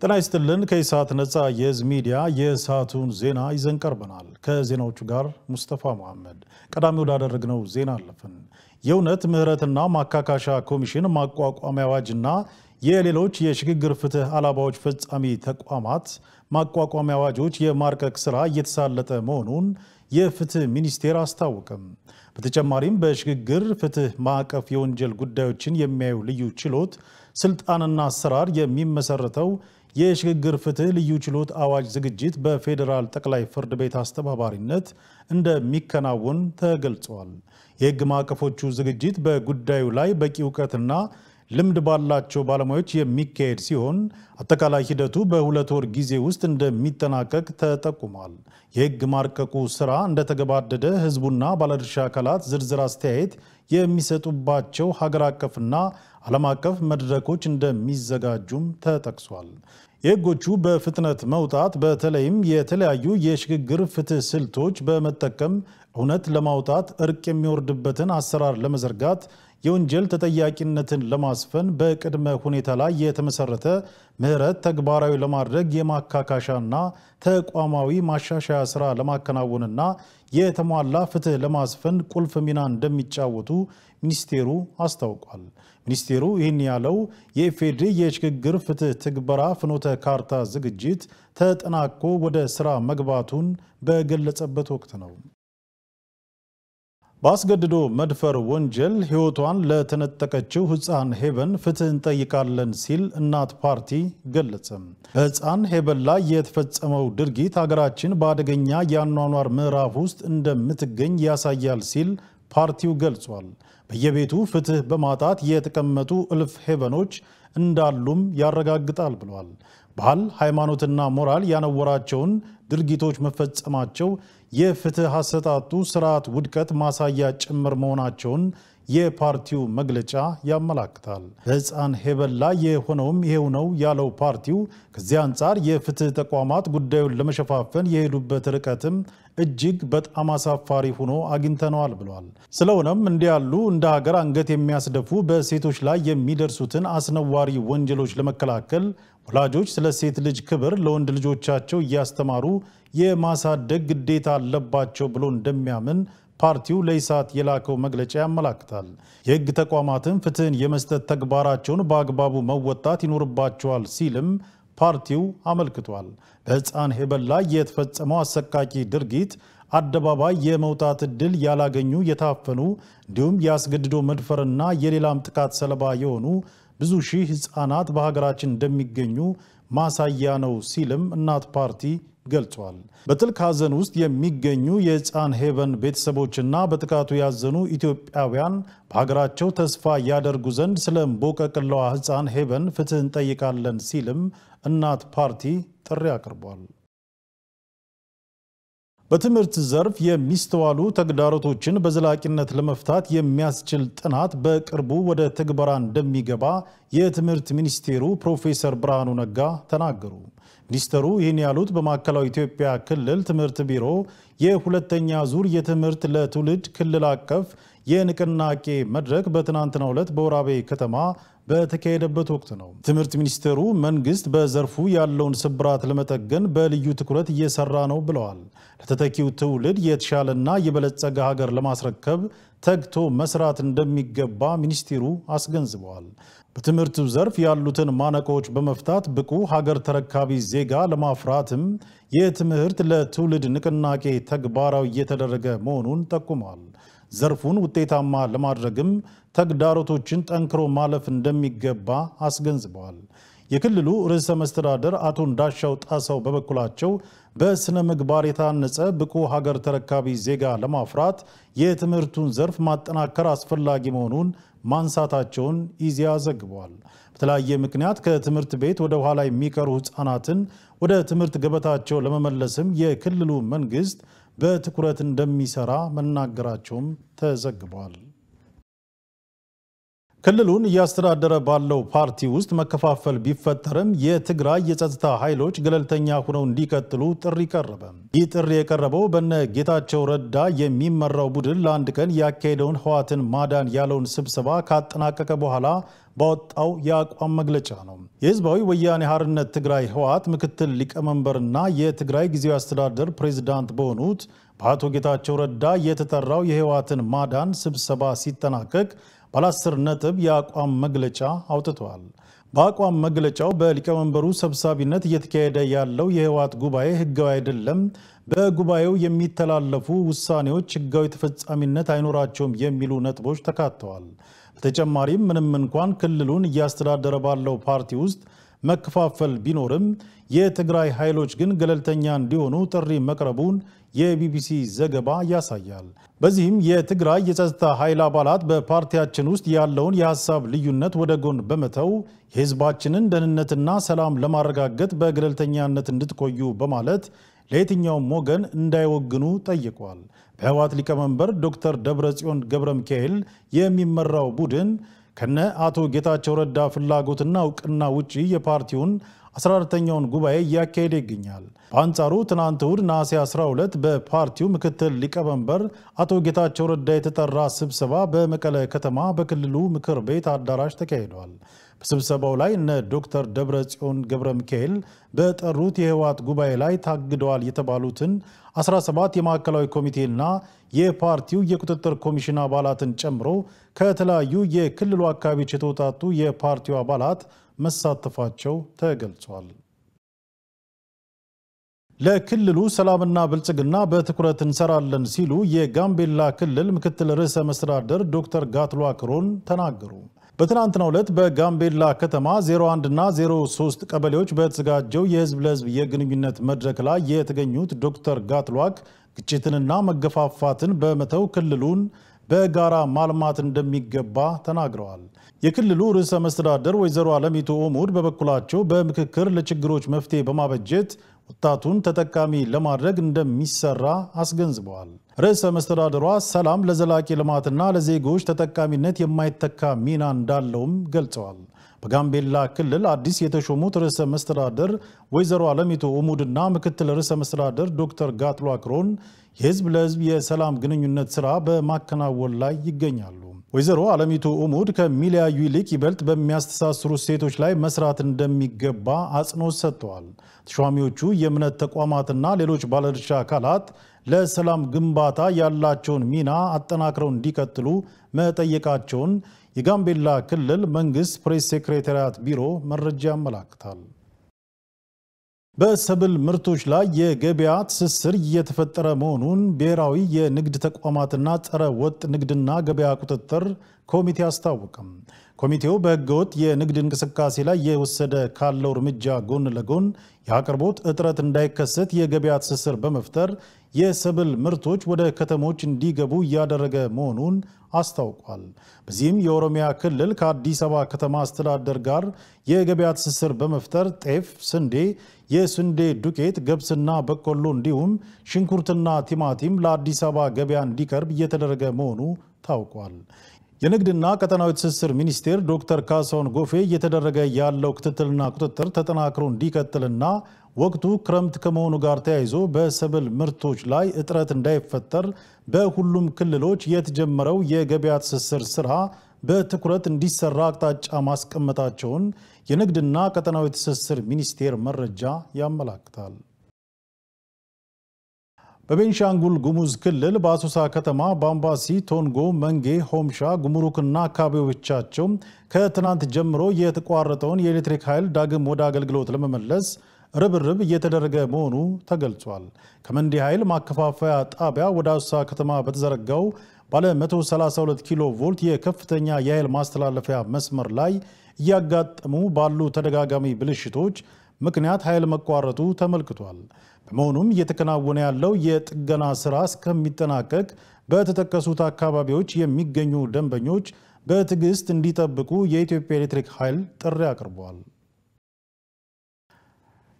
ጤና ይስጥልን። ከኢሳት ነፃ የህዝብ ሚዲያ የሰዓቱን ዜና ይዘን ቀርበናል። ከዜናዎቹ ጋር ሙስጠፋ መሐመድ። ቀዳሚ ወዳደረግነው ዜና አለፍን። የእውነት ምህረትና ማካካሻ ኮሚሽን ማቋቋሚያ አዋጅና የሌሎች የሽግግር ፍትህ አላባዎች ፈጻሚ ተቋማት ማቋቋሚያ አዋጆች የማርቀቅ ስራ እየተሳለጠ መሆኑን የፍትህ ሚኒስቴር አስታወቀም። በተጨማሪም በሽግግር ፍትህ ማዕቀፍ የወንጀል ጉዳዮችን የሚያዩ ልዩ ችሎት ስልጣንና አሰራር የሚመሰረተው የሽግግር ፍትህ ልዩ ችሎት አዋጅ ዝግጅት በፌዴራል ጠቅላይ ፍርድ ቤት አስተባባሪነት እንደሚከናወን ተገልጿል። የህግ ማዕቀፎቹ ዝግጅት በጉዳዩ ላይ በቂ እውቀትና ልምድ ባላቸው ባለሙያዎች የሚካሄድ ሲሆን አጠቃላይ ሂደቱ በሁለት ወር ጊዜ ውስጥ እንደሚጠናቀቅ ተጠቁሟል። የህግ ማርቀቁ ስራ እንደተገባደደ ህዝቡና ባለድርሻ አካላት ዝርዝር አስተያየት የሚሰጡባቸው ሀገር አቀፍና ዓለም አቀፍ መድረኮች እንደሚዘጋጁም ተጠቅሷል። የህጎቹ በፍጥነት መውጣት በተለይም የተለያዩ የሽግግር ፍትህ ስልቶች በመጠቀም እውነት ለማውጣት እርቅ የሚወርድበትን አሰራር ለመዘርጋት የወንጀል ተጠያቂነትን ለማስፈን በቅድመ ሁኔታ ላይ የተመሰረተ ምህረት ተግባራዊ ለማድረግ የማካካሻና ተቋማዊ ማሻሻያ ስራ ለማከናወንና የተሟላ ፍትህ ለማስፈን ቁልፍ ሚና እንደሚጫወቱ ሚኒስቴሩ አስታውቋል። ሚኒስቴሩ ይህን ያለው የኢፌዴሪ የሽግግር ፍትህ ትግበራ ፍኖተ ካርታ ዝግጅት ተጠናቆ ወደ ስራ መግባቱን በገለጸበት ወቅት ነው። በአስገድዶ መድፈር ወንጀል ሕይወቷን ለተነጠቀችው ሕፃን ሄቨን ፍትህ እንጠይቃለን ሲል እናት ፓርቲ ገለጸም። በሕፃን ሄቨን ላይ የተፈጸመው ድርጊት ሀገራችን በአደገኛ የአኗኗር ምዕራፍ ውስጥ እንደምትገኝ ያሳያል ሲል ፓርቲው ገልጿል። በየቤቱ ፍትህ በማጣት የተቀመጡ እልፍ ሄቨኖች እንዳሉም ያረጋግጣል ብሏል። ባህል፣ ሃይማኖትና ሞራል ያነወራቸውን ድርጊቶች መፈጸማቸው የፍትህ አሰጣጡ ስርዓት ውድቀት ማሳያ ጭምር መሆናቸውን የፓርቲው መግለጫ ያመላክታል። በሕፃን ሄቨን ላይ የሆነውም ይሄው ነው ያለው ፓርቲው ከዚህ አንጻር የፍትህ ተቋማት ጉዳዩን ለመሸፋፈን የሄዱበት ርቀትም እጅግ በጣም አሳፋሪ ሆኖ አግኝተነዋል ብሏል። ስለሆነም እንዲህ ያሉ እንደ ሀገር አንገት የሚያስደፉ በሴቶች ላይ የሚደርሱትን አስነዋሪ ወንጀሎች ለመከላከል ወላጆች ስለ ሴት ልጅ ክብር ለወንድ ልጆቻቸው እያስተማሩ የማሳደግ ግዴታ አለባቸው ብሎ እንደሚያምን ፓርቲው ለኢሳት የላከው መግለጫ ያመላክታል። የሕግ ተቋማትን ፍትህን የመስጠት ተግባራቸውን በአግባቡ መወጣት ይኖርባቸዋል ሲልም ፓርቲው አመልክቷል። በሕፃን ሄቨን ላይ የተፈጸመው አሰቃቂ ድርጊት አደባባይ የመውጣት ዕድል ያላገኙ የታፈኑ እንዲሁም የአስገድዶ መድፈርና የሌላም ጥቃት ሰለባ የሆኑ ብዙ ሺህ ሕፃናት በሀገራችን እንደሚገኙ ማሳያ ነው ሲልም እናት ፓርቲ ገልጿል። በጥልቅ ሐዘን ውስጥ የሚገኙ የሕፃን ሄቨን ቤተሰቦችና በጥቃቱ ያዘኑ ኢትዮጵያውያን በሀገራቸው ተስፋ ያደርጉ ዘንድ ስለ እምቦቀቅላዋ ሕፃን ሄቨን ፍትህ እንጠይቃለን ሲልም እናት ፓርቲ ጥሪ አቅርቧል። በትምህርት ዘርፍ የሚስተዋሉ ተግዳሮቶችን በዘላቂነት ለመፍታት የሚያስችል ጥናት በቅርቡ ወደ ትግበራ እንደሚገባ የትምህርት ሚኒስቴሩ ፕሮፌሰር ብርሃኑ ነጋ ተናገሩ። ሚኒስተሩ ይህን ያሉት በማዕከላዊ ኢትዮጵያ ክልል ትምህርት ቢሮ የሁለተኛ ዙር የትምህርት ለትውልድ ክልል አቀፍ የንቅናቄ መድረክ በትናንትናው ዕለት በወራቤ ከተማ በተካሄደበት ወቅት ነው። ትምህርት ሚኒስቴሩ መንግስት በዘርፉ ያለውን ስብራት ለመጠገን በልዩ ትኩረት እየሰራ ነው ብለዋል። ለተተኪው ትውልድ የተሻለና የበለጸገ ሀገር ለማስረከብ ተግቶ መስራት እንደሚገባ ሚኒስቴሩ አስገንዝበዋል። በትምህርቱ ዘርፍ ያሉትን ማነቆዎች በመፍታት ብቁ ሀገር ተረካቢ ዜጋ ለማፍራትም የትምህርት ለትውልድ ንቅናቄ ተግባራዊ እየተደረገ መሆኑን ጠቁመዋል። ዘርፉን ውጤታማ ለማድረግም ተግዳሮቶችን ጠንክሮ ማለፍ እንደሚገባ አስገንዝበዋል። የክልሉ ርዕሰ መስተዳደር አቶ እንዳሻው ጣሰው በበኩላቸው በስነ ምግባር የታነጸ ብቁ ሀገር ተረካቢ ዜጋ ለማፍራት የትምህርቱን ዘርፍ ማጠናከር አስፈላጊ መሆኑን ማንሳታቸውን ኢዜአ ዘግቧል። በተለያየ ምክንያት ከትምህርት ቤት ወደ ኋላ የሚቀሩ ሕፃናትን ወደ ትምህርት ገበታቸው ለመመለስም የክልሉ መንግስት በትኩረት እንደሚሰራ መናገራቸውም ተዘግቧል። ክልሉን እያስተዳደረ ባለው ፓርቲ ውስጥ መከፋፈል ቢፈጠርም የትግራይ የጸጥታ ኃይሎች ገለልተኛ ሆነው እንዲቀጥሉ ጥሪ ቀረበ። ይህ ጥሪ የቀረበው በነ ጌታቸው ረዳ የሚመራው ቡድን ለአንድ ቀን ያካሄደውን ህወሓትን ማዳን ያለውን ስብሰባ ካጠናቀቀ በኋላ ባወጣው የአቋም መግለጫ ነው። የህዝባዊ ወያኔ ሓርነት ትግራይ ህወሓት ምክትል ሊቀመንበርና የትግራይ ጊዜያዊ አስተዳደር ፕሬዚዳንት በሆኑት በአቶ ጌታቸው ረዳ የተጠራው የህወሓትን ማዳን ስብሰባ ሲጠናቀቅ ባለ አስር ነጥብ የአቋም መግለጫ አውጥተዋል። በአቋም መግለጫው በሊቀመንበሩ ሰብሳቢነት እየተካሄደ ያለው የህወሓት ጉባኤ ህጋዊ አይደለም፣ በጉባኤው የሚተላለፉ ውሳኔዎች ህጋዊ ተፈጻሚነት አይኖራቸውም የሚሉ ነጥቦች ተካተዋል። በተጨማሪም ምንም እንኳን ክልሉን እያስተዳደረ ባለው ፓርቲ ውስጥ መከፋፈል ቢኖርም የትግራይ ኃይሎች ግን ገለልተኛ እንዲሆኑ ጥሪ መቅረቡን የቢቢሲ ዘገባ ያሳያል። በዚህም የትግራይ የጸጥታ ኃይል አባላት በፓርቲያችን ውስጥ ያለውን የሀሳብ ልዩነት ወደ ጎን በመተው የህዝባችንን ደህንነትና ሰላም ለማረጋገጥ በገለልተኛነት እንድትቆዩ በማለት ለየትኛውም ወገን እንዳይወግኑ ጠይቋል። በህወሓት ሊቀመንበር ዶክተር ደብረጽዮን ገብረ ሚካኤል የሚመራው ቡድን ከነ አቶ ጌታቸው ረዳ ፍላጎትና እውቅና ውጪ የፓርቲውን 14ተኛውን ጉባኤ እያካሄደ ይገኛል። በአንጻሩ ትናንት እሁድ ነሐሴ 12 በፓርቲው ምክትል ሊቀመንበር አቶ ጌታቸው ረዳ የተጠራ ስብሰባ በመቀለ ከተማ በክልሉ ምክር ቤት አዳራሽ ተካሂዷል። በስብሰባው ላይ እነ ዶክተር ደብረ ጽዮን ገብረ ሚካኤል በጠሩት የህወሓት ጉባኤ ላይ ታግደዋል የተባሉትን 17 የማዕከላዊ ኮሚቴና የፓርቲው የቁጥጥር ኮሚሽን አባላትን ጨምሮ ከተለያዩ የክልሉ አካባቢዎች የተውጣጡ የፓርቲው አባላት መሳተፋቸው ተገልጿል። ለክልሉ ሰላምና ብልጽግና በትኩረት እንሰራለን ሲሉ የጋምቤላ ክልል ምክትል ርዕሰ መስተዳደር ዶክተር ጋትሉአክ ሮን ተናገሩ። በትናንትናው ዕለት በጋምቤላ ከተማ 01 እና 03 ቀበሌዎች በተዘጋጀው የህዝብ ለህዝብ የግንኙነት መድረክ ላይ የተገኙት ዶክተር ጋትሉአክ ግጭትንና መገፋፋትን በመተው ክልሉን በጋራ ማልማት እንደሚገባ ተናግረዋል። የክልሉ ርዕሰ መስተዳደር ወይዘሮ አለሚቱ ኦሙድ በበኩላቸው በምክክር ለችግሮች መፍትሄ በማበጀት ወጣቱን ተጠቃሚ ለማድረግ እንደሚሰራ አስገንዝበዋል። ርዕሰ መስተዳደሯ ሰላም ለዘላቂ ልማትና ለዜጎች ተጠቃሚነት የማይተካ ሚና እንዳለውም ገልጸዋል። በጋምቤላ ክልል አዲስ የተሾሙት ርዕሰ መስተዳደር ወይዘሮ አለሚቱ ኡሙድና ምክትል ርዕሰ መስተዳደር ዶክተር ጋትሉአክ ሮን የህዝብ ለህዝብ የሰላም ግንኙነት ስራ በማከናወን ላይ ይገኛሉ። ወይዘሮ አለሚቱ ኡሙድ ከሚለያዩ ይልቅ ይበልጥ በሚያስተሳስሩ ሴቶች ላይ መስራት እንደሚገባ አጽንኦት ሰጥተዋል። ተሿሚዎቹ የእምነት ተቋማትና ሌሎች ባለድርሻ አካላት ለሰላም ግንባታ ያላቸውን ሚና አጠናክረው እንዲቀጥሉ መጠየቃቸውን የጋምቤላ ክልል መንግስት ፕሬስ ሴክሬታሪያት ቢሮ መረጃ ያመላክታል። በሰብል ምርቶች ላይ የገበያ ትስስር እየተፈጠረ መሆኑን ብሔራዊ የንግድ ተቋማትና ጸረ ወጥ ንግድና ገበያ ቁጥጥር ኮሚቴ አስታወቀም። ኮሚቴው በህገወጥ የንግድ እንቅስቃሴ ላይ የወሰደ ካለው እርምጃ ጎን ለጎን የአቅርቦት እጥረት እንዳይከሰት የገበያ ትስስር በመፍጠር የሰብል ምርቶች ወደ ከተሞች እንዲገቡ እያደረገ መሆኑን አስታውቋል። በዚህም የኦሮሚያ ክልል ከአዲስ አበባ ከተማ አስተዳደር ጋር የገበያ ትስስር በመፍጠር ጤፍ፣ ስንዴ፣ የስንዴ ዱቄት፣ ገብስና በቆሎ እንዲሁም ሽንኩርትና ቲማቲም ለአዲስ አበባ ገበያ እንዲቀርብ እየተደረገ መሆኑ ታውቋል። የንግድና ቀጠናዊ ትስስር ሚኒስቴር ዶክተር ካሳሁን ጎፌ እየተደረገ ያለው ክትትልና ቁጥጥር ተጠናክሮ እንዲቀጥልና ወቅቱ ክረምት ከመሆኑ ጋር ተያይዞ በሰብል ምርቶች ላይ እጥረት እንዳይፈጠር በሁሉም ክልሎች የተጀመረው የገበያ ትስስር ስራ በትኩረት እንዲሰራ አቅጣጫ ማስቀመጣቸውን የንግድና ቀጠናዊ ትስስር ሚኒስቴር መረጃ ያመላክታል። በቤንሻንጉል ጉሙዝ ክልል በአሶሳ ከተማ በአምባሲ፣ ቶንጎ፣ መንጌ፣ ሆምሻ፣ ጉምሩክና አካባቢዎቻቸው ከትናንት ጀምሮ የተቋረጠውን የኤሌክትሪክ ኃይል ዳግም ወደ አገልግሎት ለመመለስ ርብርብ እየተደረገ መሆኑ ተገልጿል። ከመንዲ ኃይል ማከፋፈያ ጣቢያ ወደ አሶሳ ከተማ በተዘረጋው ባለ 132 ኪሎ ቮልት የከፍተኛ የኃይል ማስተላለፊያ መስመር ላይ እያጋጠሙ ባሉ ተደጋጋሚ ብልሽቶች ምክንያት ኃይል መቋረጡ ተመልክቷል። በመሆኑም እየተከናወነ ያለው የጥገና ስራ እስከሚጠናቀቅ በተጠቀሱት አካባቢዎች የሚገኙ ደንበኞች በትዕግስት እንዲጠብቁ የኢትዮጵያ ኤሌክትሪክ ኃይል ጥሪ አቅርቧል።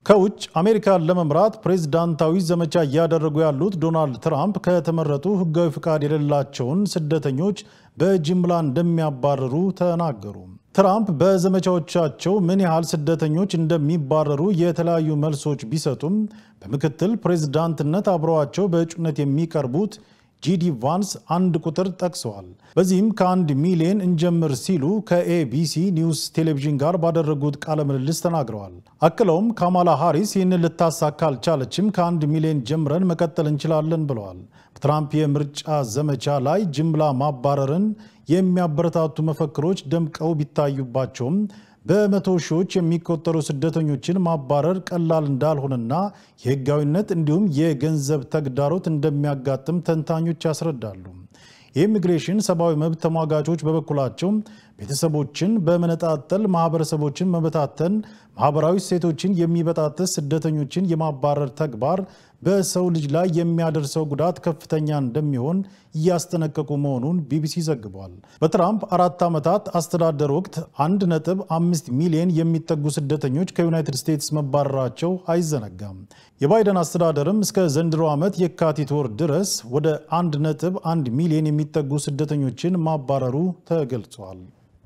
ከውጭ አሜሪካን ለመምራት ፕሬዝዳንታዊ ዘመቻ እያደረጉ ያሉት ዶናልድ ትራምፕ ከተመረጡ ሕጋዊ ፍቃድ የሌላቸውን ስደተኞች በጅምላ እንደሚያባረሩ ተናገሩ። ትራምፕ በዘመቻዎቻቸው ምን ያህል ስደተኞች እንደሚባረሩ የተለያዩ መልሶች ቢሰጡም በምክትል ፕሬዝዳንትነት አብረዋቸው በእጩነት የሚቀርቡት ጂዲ ቫንስ አንድ ቁጥር ጠቅሰዋል። በዚህም ከአንድ ሚሊዮን እንጀምር ሲሉ ከኤቢሲ ኒውስ ቴሌቪዥን ጋር ባደረጉት ቃለ ምልልስ ተናግረዋል። አክለውም ካማላ ሃሪስ ይህንን ልታሳካ አልቻለችም፣ ከአንድ ሚሊዮን ጀምረን መቀጠል እንችላለን ብለዋል። በትራምፕ የምርጫ ዘመቻ ላይ ጅምላ ማባረርን የሚያበረታቱ መፈክሮች ደምቀው ቢታዩባቸውም በመቶ ሺዎች የሚቆጠሩ ስደተኞችን ማባረር ቀላል እንዳልሆነና የሕጋዊነት እንዲሁም የገንዘብ ተግዳሮት እንደሚያጋጥም ተንታኞች ያስረዳሉ። የኢሚግሬሽን ሰብአዊ መብት ተሟጋቾች በበኩላቸው ቤተሰቦችን በመነጣጠል ማህበረሰቦችን መበታተን፣ ማህበራዊ እሴቶችን የሚበጣጥስ ስደተኞችን የማባረር ተግባር በሰው ልጅ ላይ የሚያደርሰው ጉዳት ከፍተኛ እንደሚሆን እያስጠነቀቁ መሆኑን ቢቢሲ ዘግቧል። በትራምፕ አራት ዓመታት አስተዳደር ወቅት 1.5 ሚሊዮን የሚጠጉ ስደተኞች ከዩናይትድ ስቴትስ መባረራቸው አይዘነጋም። የባይደን አስተዳደርም እስከ ዘንድሮ ዓመት የካቲት ወር ድረስ ወደ 1.1 ሚሊዮን የሚጠጉ ስደተኞችን ማባረሩ ተገልጿል።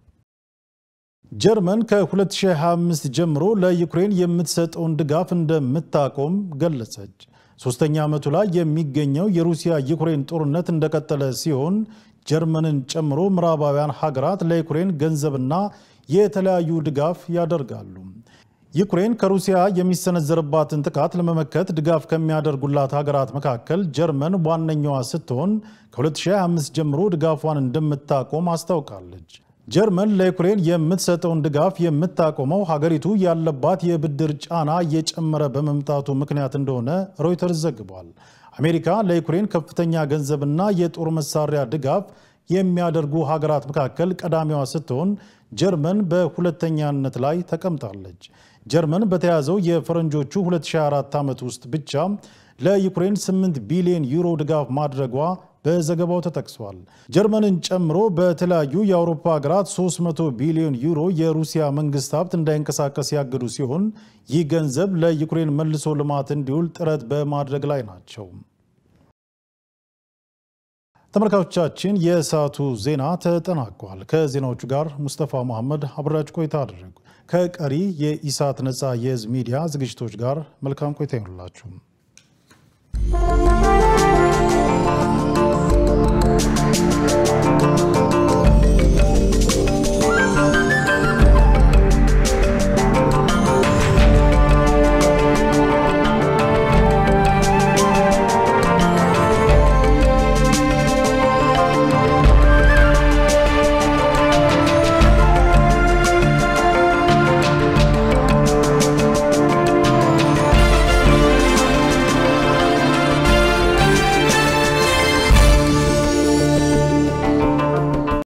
ጀርመን ከ2025 ጀምሮ ለዩክሬን የምትሰጠውን ድጋፍ እንደምታቆም ገለጸች። ሶስተኛ ዓመቱ ላይ የሚገኘው የሩሲያ ዩክሬን ጦርነት እንደቀጠለ ሲሆን ጀርመንን ጨምሮ ምዕራባውያን ሀገራት ለዩክሬን ገንዘብና የተለያዩ ድጋፍ ያደርጋሉ። ዩክሬን ከሩሲያ የሚሰነዘርባትን ጥቃት ለመመከት ድጋፍ ከሚያደርጉላት ሀገራት መካከል ጀርመን ዋነኛዋ ስትሆን ከ2025 ጀምሮ ድጋፏን እንደምታቆም አስታውቃለች። ጀርመን ለዩክሬን የምትሰጠውን ድጋፍ የምታቆመው ሀገሪቱ ያለባት የብድር ጫና እየጨመረ በመምጣቱ ምክንያት እንደሆነ ሮይተርስ ዘግቧል። አሜሪካ ለዩክሬን ከፍተኛ ገንዘብና የጦር መሳሪያ ድጋፍ የሚያደርጉ ሀገራት መካከል ቀዳሚዋ ስትሆን ጀርመን በሁለተኛነት ላይ ተቀምጣለች። ጀርመን በተያዘው የፈረንጆቹ 2024 ዓመት ውስጥ ብቻ ለዩክሬን 8 ቢሊዮን ዩሮ ድጋፍ ማድረጓ በዘገባው ተጠቅሷል። ጀርመንን ጨምሮ በተለያዩ የአውሮፓ ሀገራት 300 ቢሊዮን ዩሮ የሩሲያ መንግስት ሀብት እንዳይንቀሳቀስ ያገዱ ሲሆን ይህ ገንዘብ ለዩክሬን መልሶ ልማት እንዲውል ጥረት በማድረግ ላይ ናቸው። ተመልካቾቻችን የሰዓቱ ዜና ተጠናቋል። ከዜናዎቹ ጋር ሙስጠፋ መሐመድ አብራችሁ ቆይታ አደረጉ። ከቀሪ የኢሳት ነፃ የህዝብ ሚዲያ ዝግጅቶች ጋር መልካም ቆይታ ይሆንላችሁ።